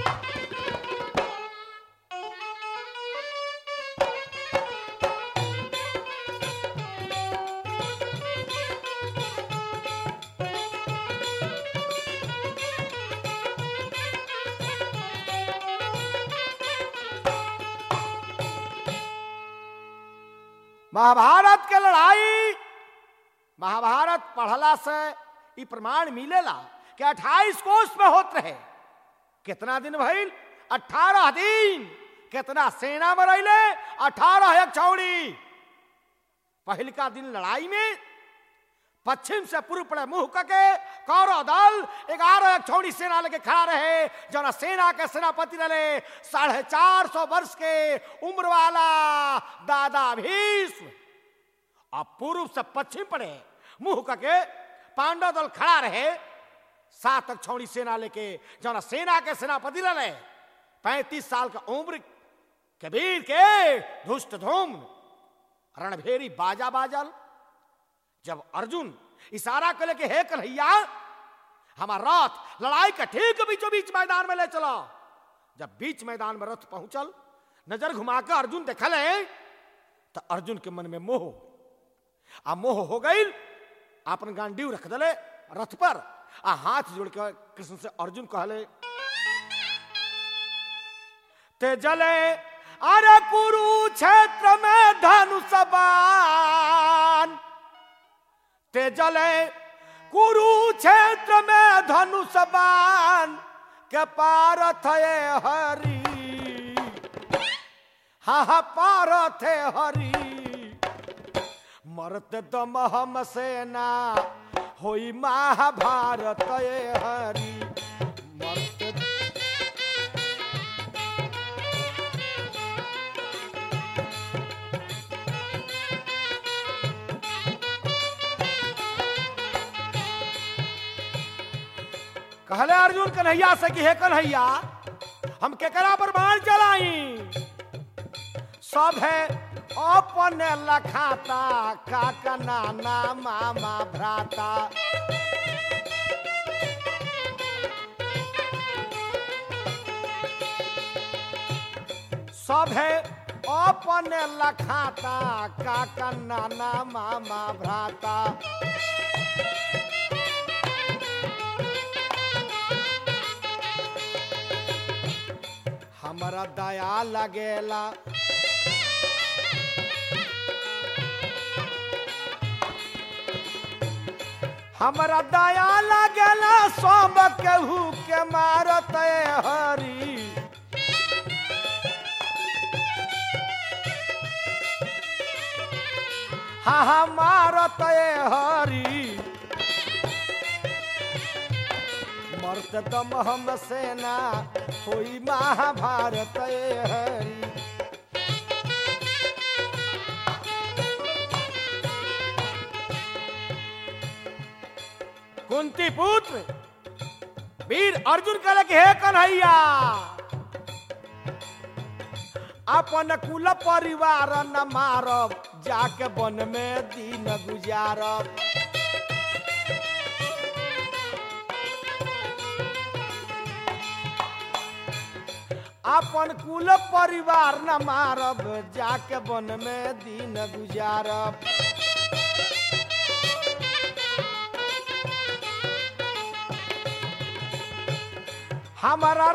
महाभारत के लड़ाई महाभारत पढ़ला से ई प्रमाण मिलेला कि 28 कोष में होत रहे कितना दिन भइल 18 दिन कितना सेना में रहिले 18 एक छौड़ी पहिलका दिन लड़ाई में पश्चिम से पूर्व पड़े मुंह करके कौरव दल ग्यारह एक छौड़ी सेना लेके खड़ा रहे जना सेना के सेनापति रहे साढ़े चार सौ वर्ष के उम्र वाला दादा भीष्म अब पूर्व से पश्चिम पड़े मुंह करके पांडव दल खड़ा रहे सात तक छौड़ी सेना लेके जना सेना के सेनापति रहे पैंतीस साल का उम्र के वीर के धुष्ट धूम रणभेरी बाजा बाजल जब अर्जुन इशारा कर ले कि हे कन्हैया हमारा रथ लड़ाई का ठीक बीचों बीच मैदान में ले चलो जब बीच मैदान में रथ पहुंचल नजर घुमाकर अर्जुन देखल है तो अर्जुन के मन में मोह आ मोह हो गई अपन गांडीव रख दले रथ पर आ हाथ जोड़ के कृष्ण से अर्जुन कहले ते जले अरे कुरुक्षेत्र में धनुष बाण ते जले कुरुक्षेत्र में धनुष बाण के पारथ ये हरि हा हा पारथ है हरि मरत दम हम सेना होई महाभारत ये हरि मरत कहले अर्जुन कन्हैया से कि हे कन्हैया हम केकरा पर बाण चलाई सब है अपन लखाता काका नाना मामा भ्राता सब है अपन लखाता काका नाना मामा भ्राता हमरा दया लगेला हमरा दया लगेला सब केहू के मारत हरी हा हा मारत हरी मर्द दम हम सेना होई महाभारत हरी कुंती पुत्र वीर अर्जुन कहले कि हे कन्हैया अपन कुल परिवार न मारब जाके वन में दिन गुजारब अपन कुल परिवार न मारब जाके वन में दिन गुजारब हमारा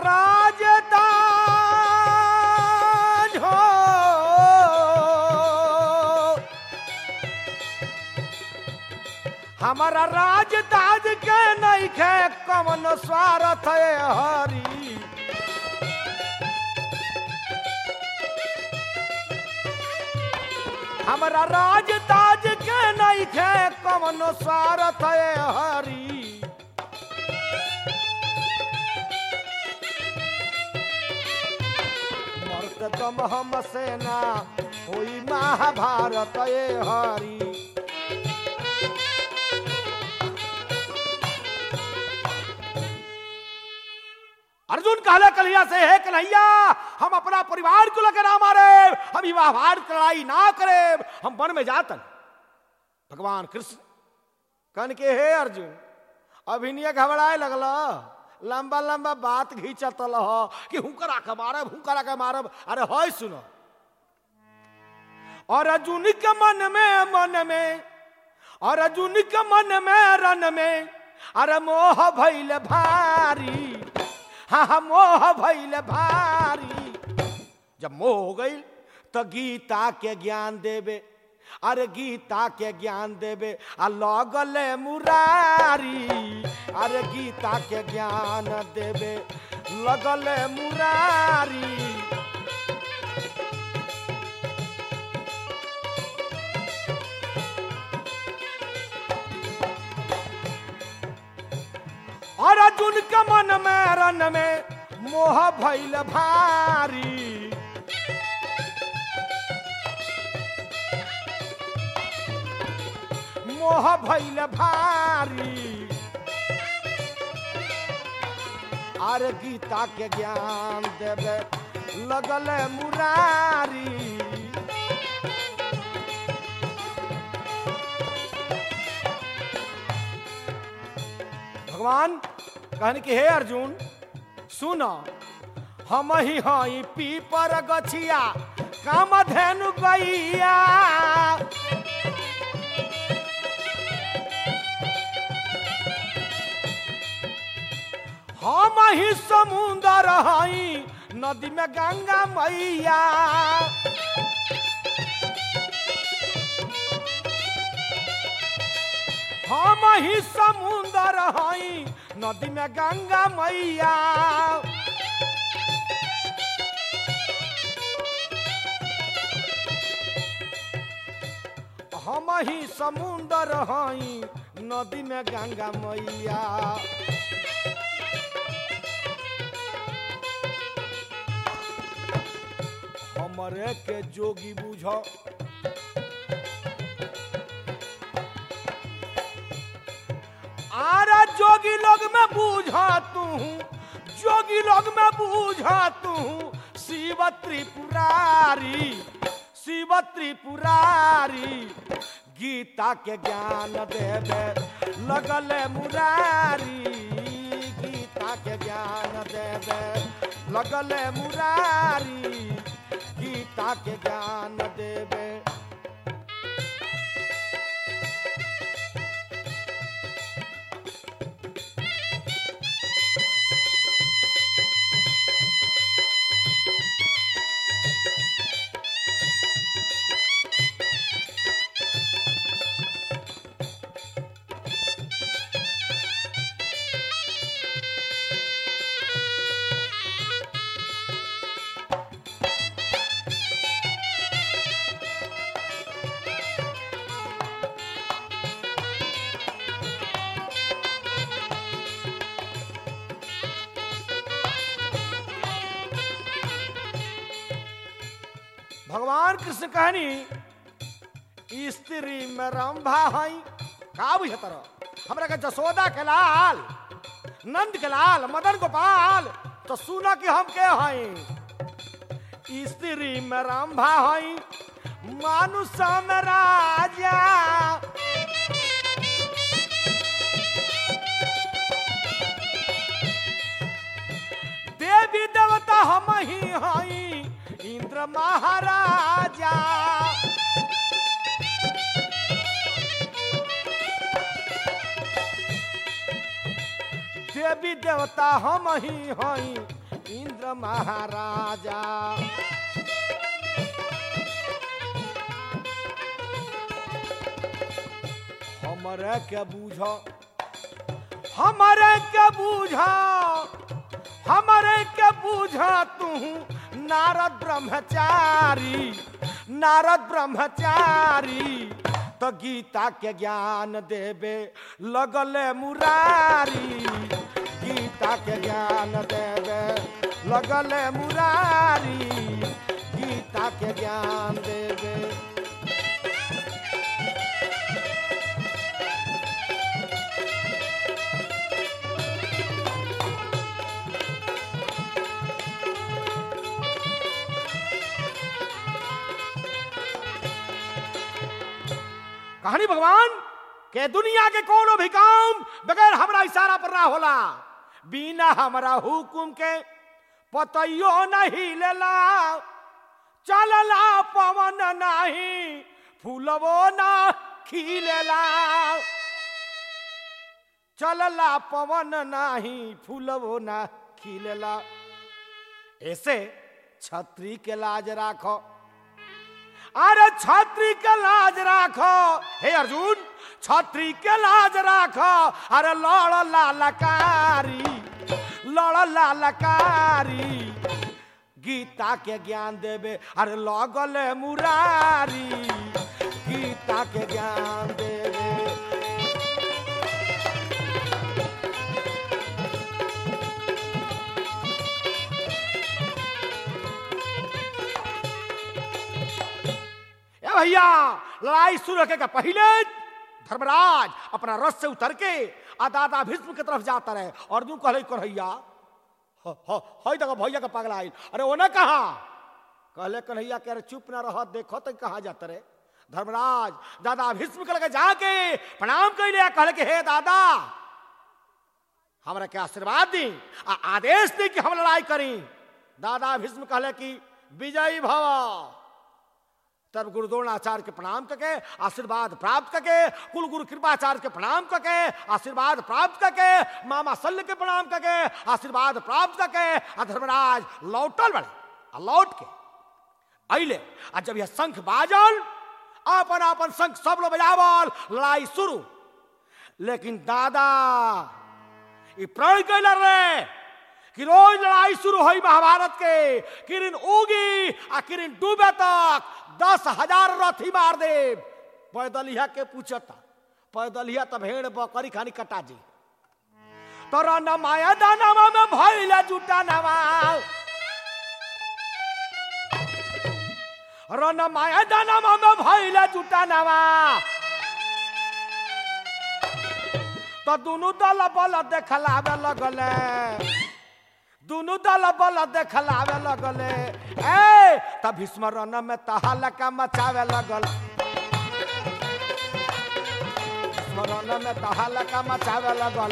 राजदान हो हमारा राजदाज के नहीं खे कमन स्वार्थ है हरी हमारा राजदाज के नहीं खे कमन स्वार्थ है हरी मर्द दम हम सेना होई महाभारत ये हरी अर्जुन कहले कन्हैया से हे कन्हैया हम अपना परिवार को लेकर ना मारे हम ई महाभारत की लड़ाई ना करे हम वन में जातन भगवान कृष्ण कन के हे अर्जुन अभिनय घबराए लगल लंबा लंबा बात घींचतल ह कि हुकरा के मारब हुकरा के मारब अरे है सुनो और अर्जुन के मन में मन में और अर्जुन के मन में रन में अरे मोह भैल भारी हाँ हाँ मोह भैल भारी जब मोह हो गई तो गीता के ज्ञान देवे अरे गीता के ज्ञान देवे आ लगल मुरारी अरे गीता के ज्ञान देवे लगल मुरारी और अर्जुन के मन में रन में मोह भैल भारी मोह भैल भारी अरे गीता के ज्ञान देवे लगल मुरारी भगवान कहन कि हे अर्जुन सुन हम ही हई पीपर गछिया काम धेनु गैया हम ही समुंदर हई नदी में गंगा मैया हम ही समुंदर हई नदी में गंगा मैया हम ही समुंदर हई नदी में गंगा मैया हमरे के जोगी बुझ आरा जोगी लोग में बूझा तू जोगी लोग में बूझा तू शिव त्रिपुरारी शिव त्रिपुरारी गीता के ज्ञान देवे लगल मुरारी गीता के ज्ञान देवे लगल मुरारी गीता के ज्ञान देवे भगवान कृष्ण कहनी स्त्री में रंभा हई का बुझत रह हमरा के जसोदा के लाल नंद के लाल मदन गोपाल तो सुना कि हम के हई स्त्री में रंभा हई मानुष में राजा देवी देवता हम ही हई इंद्र महाराजा देवी देवता हम ही हई इंद्र महाराजा हमरे के बूझ हमरे के बूझ हमरे के बूझ तू नारद ब्रह्मचारी नारद ब्रह्मचारी तो गीता के ज्ञान देवे लगले मुरारी गीता के ज्ञान देवे लगले मुरारी गीता के ज्ञान देवे कहानी भगवान के दुनिया के कोनो भी काम बगैर हमरा इशारा पर ना होला बिना हमरा हुकुम के पतइयो नहीं लेला चलला पवन नाही फूलवो ना खिलेला चलला पवन नाही फूलवो ना खिलेला ऐसे छत्री के लाज राखो अरे छत्री के लाज राखो हे अर्जुन छत्री के लाज राखो अरे लड़ लालकारी लड़ लालकारी गीता के ज्ञान देवे अरे लगल मुरारी गीता के ज्ञान देवे ए भैया लड़ाई शुरू होने के पहले धर्मराज अपना रथ से उतर के आ दादा भीष्म की तरफ जाता रहे और तू कहले कन्हैया हई देखो भैया का पगला आई अरे ओने कहा कहले कन्हैया कह रहे चुप ना रह देखो तो कहा जाता रहे धर्मराज दादा भीष्म के लगे जाके प्रणाम कर लिया कहले कि हे दादा हमरा के आशीर्वाद दी आ आदेश दी कि हम लड़ाई करी दादा भीष्म कहले कि विजयी भव तब गुरु द्रोणाचार्य के प्रणाम करके आशीर्वाद प्राप्त करके कुल गुरु कृपाचार्य के प्रणाम करके आशीर्वाद प्राप्त करके मामा शल्य के प्रणाम करके आशीर्वाद प्राप्त करके आ धर्मराज लौटल बड़े आ लौट के अले आ जब यह शंख बाजल अपन अपन शंख सब लोग बजावल लड़ाई शुरू लेकिन दादा ये प्रण कैल रहे कि रोज लड़ाई शुरू हुई महाभारत के किरण उगी आ किरण डूबे तक दस हजार रथी मार दे पैदलिया के पूछता पैदलिया तब भेड़ बकरी खानी कटा जी तोरा न माया दानवा में भइल जुटा नवा रन माया दानवा में भइल जुटा नवा तो दोनों दल बल देखलावे लगले दोनों दल बल देखलावे लगले ए तब भीष्म रन में तहलका मचावे लगल भीष्म रन में तहलका मचावे लगल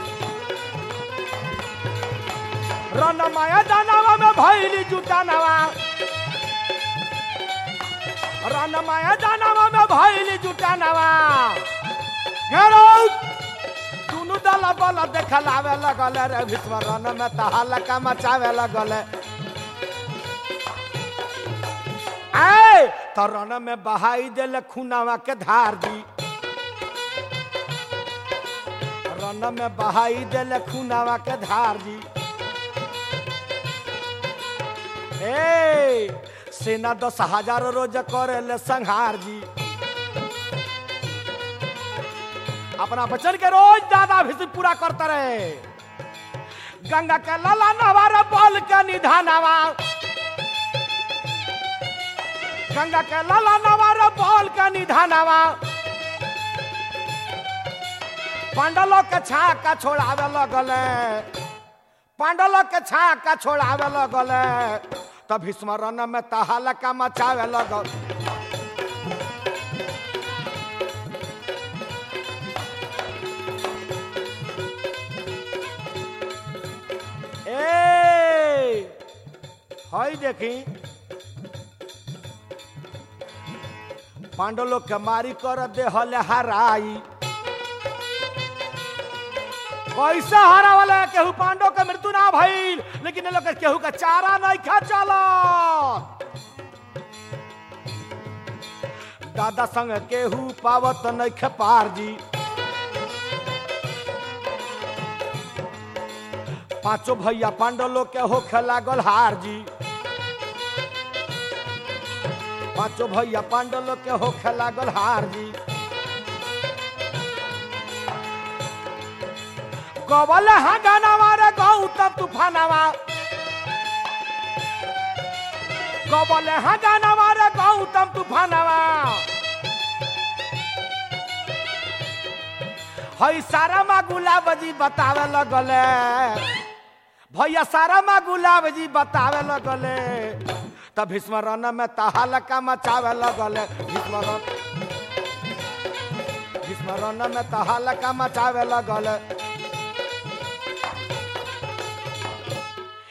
रन माया दानवा में भइली जुटा नवा रन माया दानवा में भइली जुटा नवा घेरो दुनु दल बल देखलावे लगल रे भीष्म रन में तहलका मचावे लगल आए तो रन में बहाई दिल खुनावा के धार दी रन में बहाई दिल खुनावा के धार दी ए सेना दस हजार रोज करे ले संहार जी अपना वचन के रोज दादा भी पूरा करते रहे गंगा के लला नवारा बल के निधानवा गंगा के लला नवारा बल के निधानवा पांडलों के छाका छोड़ावे लगले पांडलों के छाका छोड़ावे लगले तब भीष्म रन में तहलका मचावे लगल ए हई देखी पांडव लोग के मारी कर दे हले हराई कैसे हरा वाला केहू पांडव के मृत्यु ना भइल लेकिन ये लोग के केहू का चारा नहीं खा चला दादा संग केहू पावत नहीं खे पार जी पांचों भैया पांडव लोग के होखे लागल हार जी पांचों भैया पांडव लोग के होखे लागल हार जी गवल हा गानावा रे गौतम तूफानवा गवल हा गानावा रे गौतम तूफानवा हई सारा मा गुलाब जी बतावे लगले भैया सारा मा गुलाब जी बतावे लगले तब भीष्म रन में तहलका मचावे लगले भीष्म रन भीष्म रन में तहलका मचावे लगले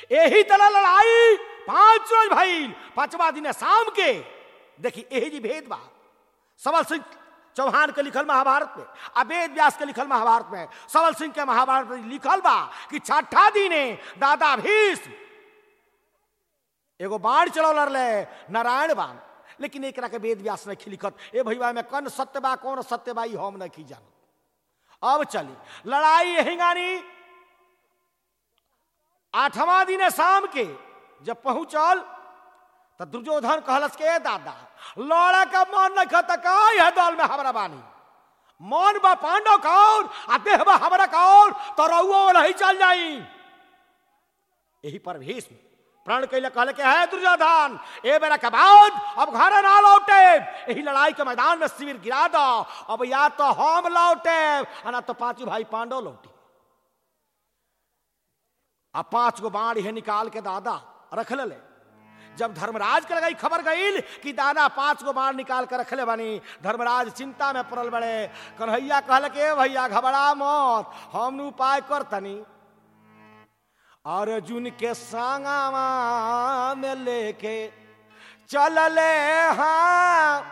यही तरह लड़ाई पांच रोज भइल पांचवा दिन शाम के देखी यही जी भेद बा सबल सिंह चौहान के लिखल महाभारत में आ वेद व्यास के लिखल महाभारत में सबल सिंह के महाभारत में लिखल बा कि छठा दिने दादा भीष्म एगो बाण चलौल रहे नारायण बाण लेकिन एक के वेद व्यास नहीं लिखत ए भैया में कौन सत्य बा कौन सत्य बा ई हम नहीं जानत अब चली लड़ाई यही गानी आठवां दिन शाम के जब पहुंचल तो दुर्योधन कहलस के "ए दादा लड़ा का मन नहीं खत का है दल में हमरा बानी मन बा पांडव कौर आ देह बा हमरा कौर तो रहुओ नहीं चल जाई यही पर भीष्म प्रण कैले कहले के है दुर्योधन ए बेरा के बाद अब घर ना लौटे यही लड़ाई के मैदान में शिविर गिरा दो अब या तो हम लौटे आ ना तो पांचों भाई पांडव लौटे अब पांच गो बाण ये निकाल के दादा रख ले जब धर्मराज के लगाई खबर गईल कि दादा पांच गो बाण निकाल के रखले बानी धर्मराज चिंता में पड़ल बड़े कन्हैया कहल के भैया घबरा मत हम उपाय कर तनी अर्जुन के संगवा में लेके चलले हाँ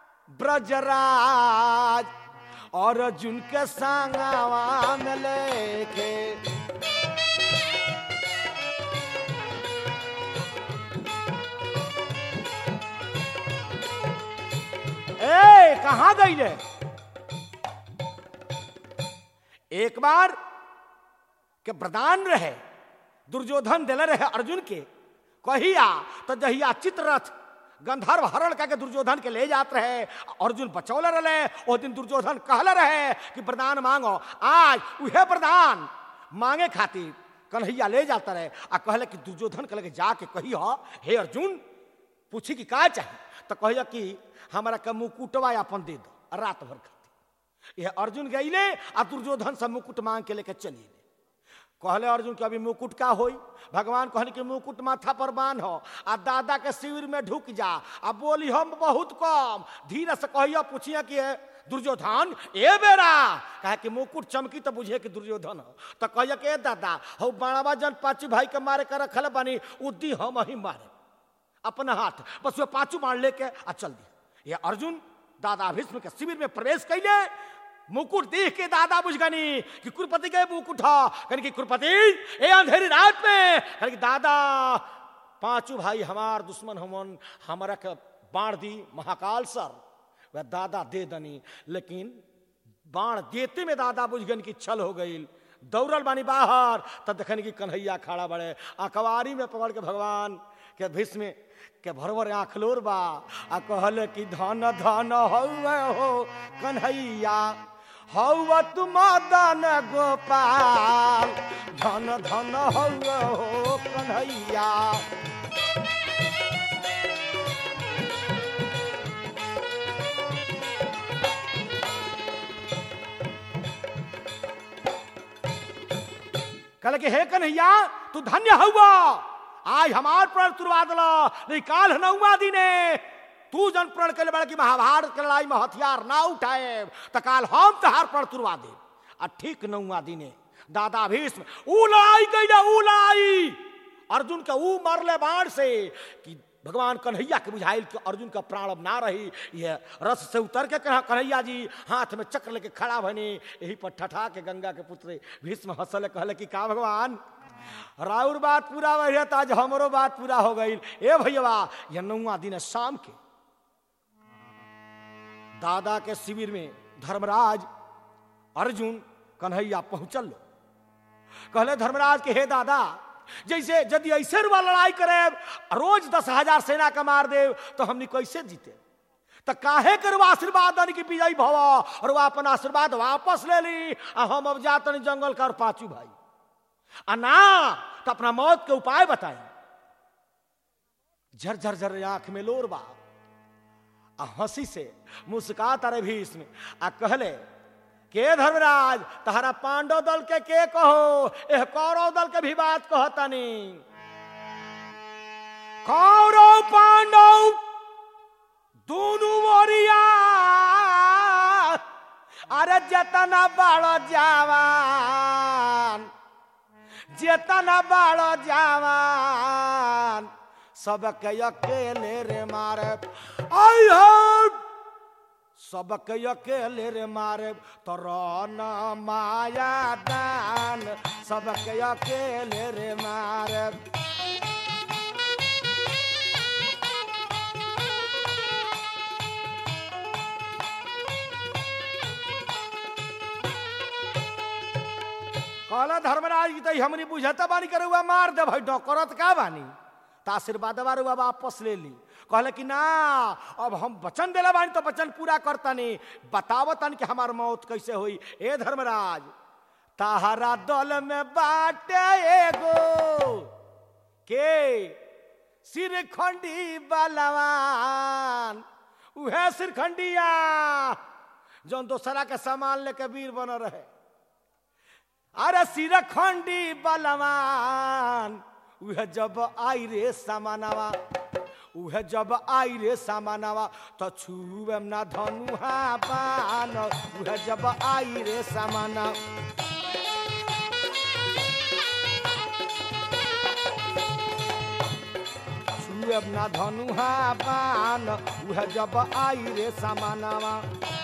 ब्रजराज अर्जुन के संगवा में लेके ए कहा गई रे एक बार के प्रदान रहे दुर्योधन दिले रहे अर्जुन के कहिया तो जहिया चित्ररथ गंधर्व हरण करके दुर्योधन के ले जात रहे अर्जुन बचौले रहे ओ दिन दुर्योधन कहले रहे कि प्रदान मांगो आज उहे प्रदान मांगे खातिर कन्हैया ले जाता रहे आ कहले कि दुर्योधन कहले कि जाके कही हे अर्जुन पूछी कि का चाहे तो कहिया कि हमारा के मुकुटवा अपन दे दो रात भर खातिर यह अर्जुन गईले आ दुर्योधन से मुकुट मांग के लेके चली कहले अर्जुन के अभी मुकुट का होई भगवान कहने कि मुकुट माथा पर बांध हो आ दादा के शिविर में ढुक जा आ बोली हम बहुत कम धीरे से कहिया पूछिए कि "ए, दुर्योधन ए बेरा कहे कि मुकुट चमकी तो बुझे कि दुर्योधन हो तो कहिया कि "ए दादा हो बाणवा जन पांचू भाई के मारे कर रखल बानी उद्दी हम ही मारे अपना हाथ बस वो पांचू मार लेके आ चल दिया ये अर्जुन दादा भीष्म के शिविर में प्रवेश कैले मुकुट देख के दादा बुझ गनी कि कुरपति के मुकुट हा कहने की कुरपति ए अंधेरी रात में कहने की दादा पांचों भाई हमार दुश्मन हमन हमारा के बाण दी महाकाल सर वह दादा दे दनी लेकिन बाण देते में दादा बुझ गन की छल हो गई दौड़ल बानी बाहर तब देखने की कन्हैया खड़ा बड़े अखबारी में पकड़ के भगवान के भीष्म के भरवर आखलोर बा आ कहले कि धन धन हौवे हो कन्हैया हौव तुम दन गोपाल धन धन हौवे हो कन्हैया कहले कि हे कन्हैया तू धन्य हुआ आज हमार प्रण तुरवा दिला नहीं काल नौवा दिने तू जन प्रण के बड़ा कि महाभारत के लड़ाई में हथियार ना उठाए तो काल हम तहार प्रण तुरवा दे आ ठीक नौवा दिने दादा भीष्म ऊ लड़ाई कैले ऊ लड़ाई अर्जुन के ऊ मरले बाण से कि भगवान कन्हैया के बुझाइल कि अर्जुन का प्राण अब ना रही यह रस से उतर के कहा कन्हैया जी हाथ में चक्र लेके खड़ा बने यही पर ठठा के गंगा के पुत्र भीष्म हंसल कहले कि का भगवान राउर बात पूरा भैया तो आज हमरो बात पूरा हो गई ए भैया यह नौवा दिन है शाम के दादा के शिविर में धर्मराज अर्जुन कन्हैया पहुंचल लो कहले धर्मराज के हे दादा जैसे यदि ऐसे रुआ लड़ाई करे रोज दस हजार सेना का मार दे तो हमने कैसे जीते तो काहे के रुआ आशीर्वाद दन की विजयी भव और वह अपन आशीर्वाद वापस ले ली आ हम अब जातन जंगल का और पांचू भाई आ ना तो अपना मौत के उपाय बताई झर झर झर आंख में लोर बा आ हंसी से मुस्कात अरे भी इसमें आ कहले के धर्मराज तहरा पांडव दल के के कहो एह कौरव दल के भी बात कहतनी कौरव पांडव दोनों मोरिया अरे जतना बड़ जवान जेतना बाड़ो जवान सबके अकेले रे मारे आई हो सबके अकेले रे मारे तोरा न माया दान सबके अकेले रे मारे कहला धर्मराज की तो हमनी बुझता बानी करे हुआ मार दे भाई डकरत का बानी तो आशीर्वाद रुआ वापस ले ली कहले कि ना अब हम वचन दिला बानी तो वचन पूरा करतनी बतावतन कि हमार मौत कैसे हुई ए धर्मराज ताहरा दल में बाटे एगो के सिरखंडी बलवान उहे सिरखंडिया जौन दोसरा के सामान लेके वीर बन रहे अरे सिरखंडी बलवान उहे जब आई रे सामानवा उहे जब आई रे सामानवा तो छुएम ना धनुहा बान उहे जब आई रे सामाना छुएम ना धनुहा बान उहे जब आई रे सामानवा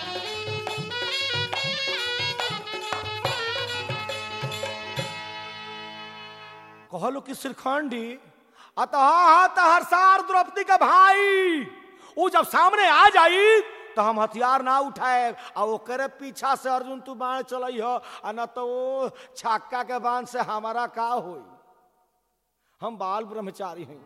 कहलो कि श्रीखंडी अतः हाँ तहर सार द्रौपदी का भाई वो जब सामने आ जाई तो हम हथियार ना उठाए आ ओकरे पीछा से अर्जुन तू बाण चलई हो आ न तो वो छक्का के बाण से हमारा का होई हम बाल ब्रह्मचारी हैं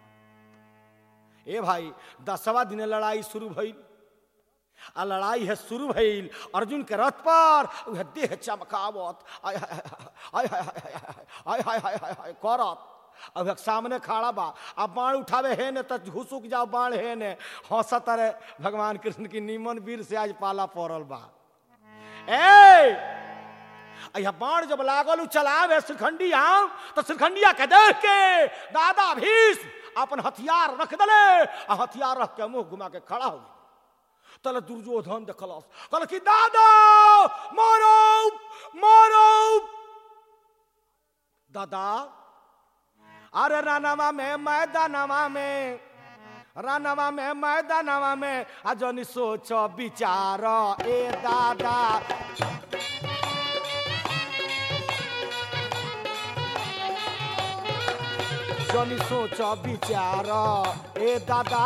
ए भाई दसवा दिन लड़ाई शुरू भई आ लड़ाई है शुरू भइल अर्जुन के रथ पर वह देह चमकावत आय हाय हाय हाय हाय हाय हाय हाय हाय करत अब एक सामने खड़ा बा अब बाण उठावे है ने तो घुसुक जाओ बाण है ने हंसत रे भगवान कृष्ण की नीमन वीर से आज पाला पड़ल बा ए अया बाण जब लागल उ चलावे श्रीखंडी आम तो श्रीखंडिया के देख के दादा भीष्म अपन हथियार रख दले आ हथियार रख के मुंह घुमा के खड़ा हो गया तले दुर्योधन देखलस कहल कि दादा मारो मारो दादा अरे रानवा में मैदानवा में रानवा में मैदानवा में आ जनी सोच विचार ए दादा जनी सोच विचार ए दादा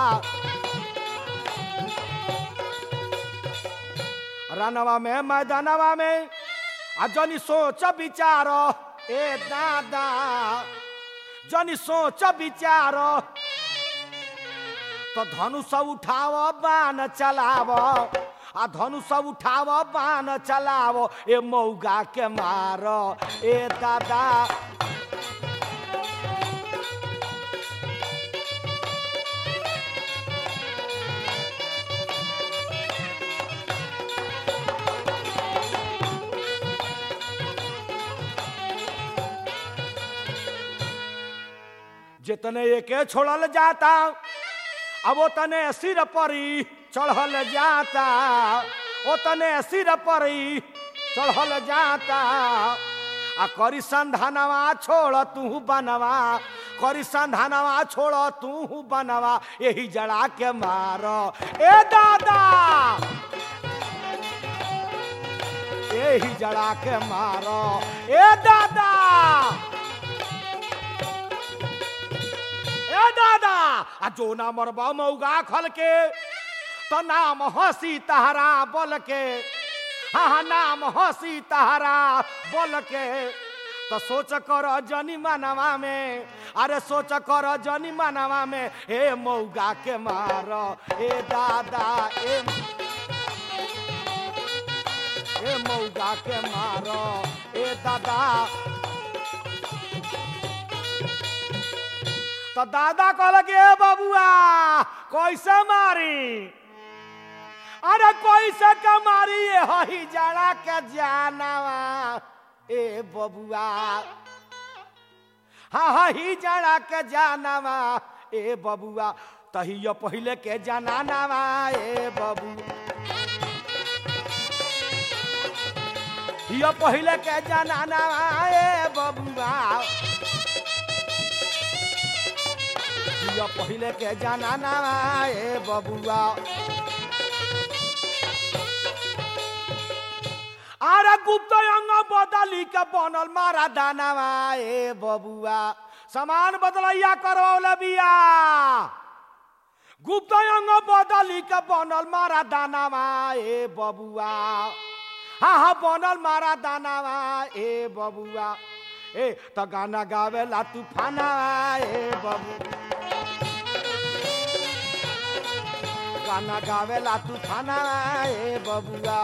रनवा में मैदानवा में आ जनी सोच विचार ए दादा जनी सोच विचार तो धनुष उठाव बाण चलाव आ धनुष उठाव बाण चलाव ए मौगा के मार ए दादा जितने एके छोड़ल जाता अब वो तने सिर परी चढ़ल जाता ओ तने सिर परी चढ़ल जाता आ करी संधानवा छोड़ तू बनवा करी संधानवा छोड़ तू बनवा यही जड़ा के मार ए दादा यही जड़ा के मार ए दादा ए दादा आ जो ना मरबा मौगा खल के तो नाम हंसी तहरा बोल के हाँ हाँ नाम हंसी तहरा बोल के तो सोच कर जनी मनवा में अरे सोच कर जनी मनवा में ए मौगा के मार ए दादा ए ए मौगा के मार ए दादा तो दादा कहल कि ए बबुआ कैसे मारी अरे कैसे के मारी ये हही जड़ा के जानवा ए बबुआ हाँ हही जड़ा के जानवा ए बबुआ तहियो पहले के जनानवा ए बबुआ यो पहले के जनाना ए बबुआ यो पहले के जनाना ए बबुआ अरे गुप्त अंग बदली के बनल मारा दानावा ए बबुआ सामान बदलैया करवले बिया गुप्त अंग बदली के बनल मारा दानावा ए बबुआ हाँ हाँ बनल मारा दानावा ए बबुआ ए तो गाना गावेला तूफाना ए बबू गाना गावेला तूफाना ए बबुआ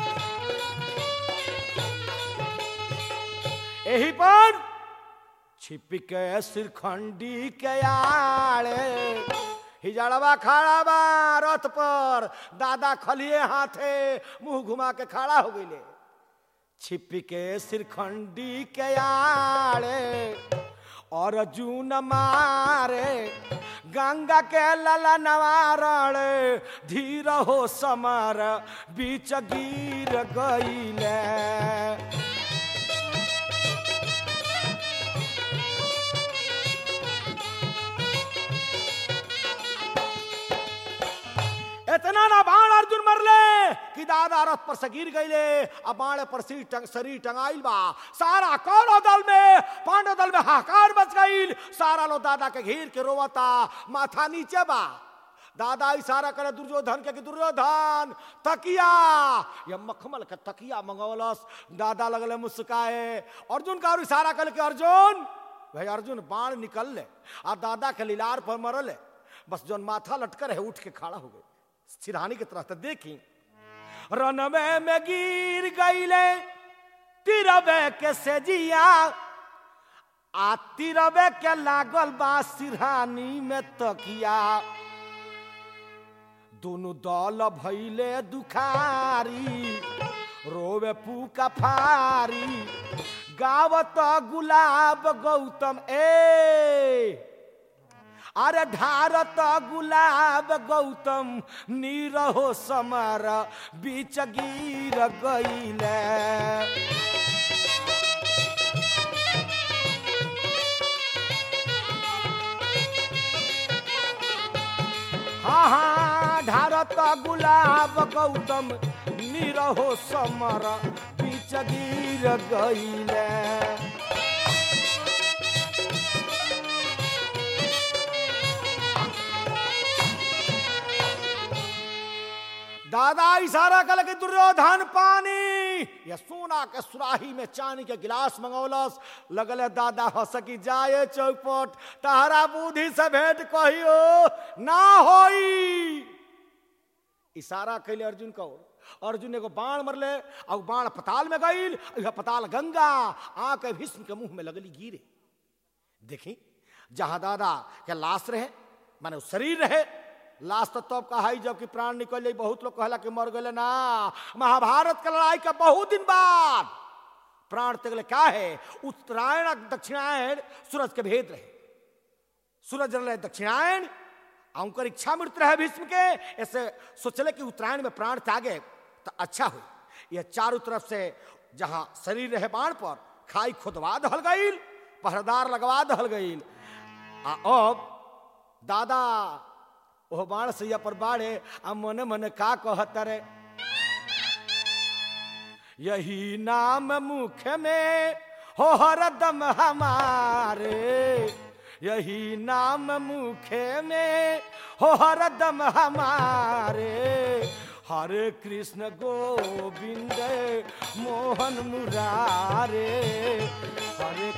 यही पर छिप के सिरखंडी के आड़े हिजड़वा खड़ा बा रथ पर दादा खलिए हाथे मुंह घुमा के खड़ा हो गईले छिप के सिरखंडी के आड़े और जून मारे गंगा के लला नवारण धीर हो समर बीच गिर गईले इतना ना बाण अर्जुन मरले कि दादा रथ पर से गिर गईले अब बाण पर सिर टंग शरीर टंगाइल बा सारा कौरव दल में पांडव दल में हाकार मच गईल सारा लो दादा के घेर के रोवता माथा नीचे बा दादा इशारा करे दुर्योधन के कि दुर्योधन तकिया ये मखमल के तकिया मंगवलस दादा लगले मुस्काए अर्जुन का और इशारा कर के अर्जुन भाई अर्जुन बाण निकल ले आ दादा के लीलार पर मरल है बस जोन माथा लटकर है उठ के खड़ा हो गए सिरहानी की तरह तो देखी रनवे में गिर गईले तिरवे के सेजिया आ तिरवे के लागल बा सिरहानी में तकिया दोनों दल भैले दुखारी रोवे पूका फारी गावत गुलाब गौतम ए अरे ढारत गुलाब गौतम नीरहो समर बीच गिर गईले हाँ हाँ ढारत गुलाब गौतम नीरहो समर बीच गिर गईले दादा इशारा कर के दुर्योधन पानी ये सोना के सुराही में चांदी के गिलास मंगौलस लगल दादा हंस की जाए चौपट तहरा बुद्धि से भेंट कहियो ना होई इशारा कैले अर्जुन को अर्जुन एगो बाण मरले और बाण पताल में गईल यह पताल गंगा आके भीष्म के मुंह में लगली गिरे देखी जहां दादा के लाश रहे माने शरीर रहे लाश तो तब कहा जबकि प्राण निकल जाई बहुत लोग कहला कि मर गए ना महाभारत के लड़ाई का बहुत दिन बाद प्राण तक क्या है उत्तरायण दक्षिणायन सूरज के भेद रहे सूरज रहे दक्षिणायन उनकर इच्छा मृत्यु रहे भीष्म के ऐसे सोचले कि उत्तरायण में प्राण त्यागे तो अच्छा हो यह चारों तरफ से जहां शरीर रहे बाण पर खाई खुदवा दहल गईल पहरेदार लगवा दहल गईल आ अब दादा ओह बाण सैया पर बाढ़े आ मने मने का कहत रे यही नाम मुख में हो हरदम हमारे यही नाम मुखे में हो हरदम हमारे हरे कृष्ण गोविंद मोहन मुरारे हरे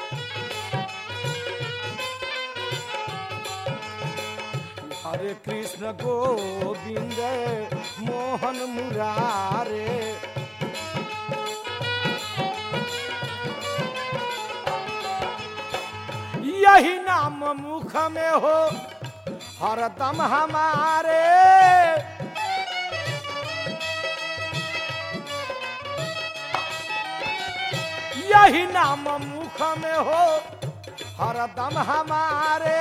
हरे कृष्ण गोविंद मोहन मुरारे यही नाम मुख में हो हरदम हमारे यही नाम मुख में हो हरदम हमारे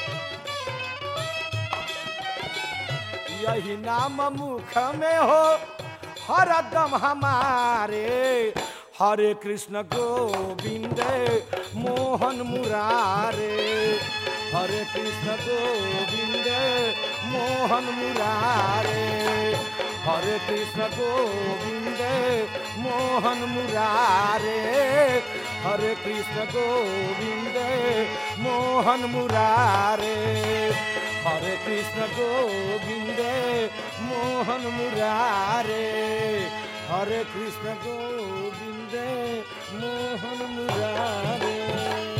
यही नाम मुख में हो हरदम हमारे हरे कृष्ण गोविंद मोहन मुरारे हरे कृष्ण गोविंद मोहन मुरारे हरे कृष्ण गोविंद मोहन मुरारे हरे कृष्ण गोविंद मोहन मुरारे हरे कृष्ण गोविंद मोहन मुरारे हरे कृष्ण गोविंद मोहन मुरारे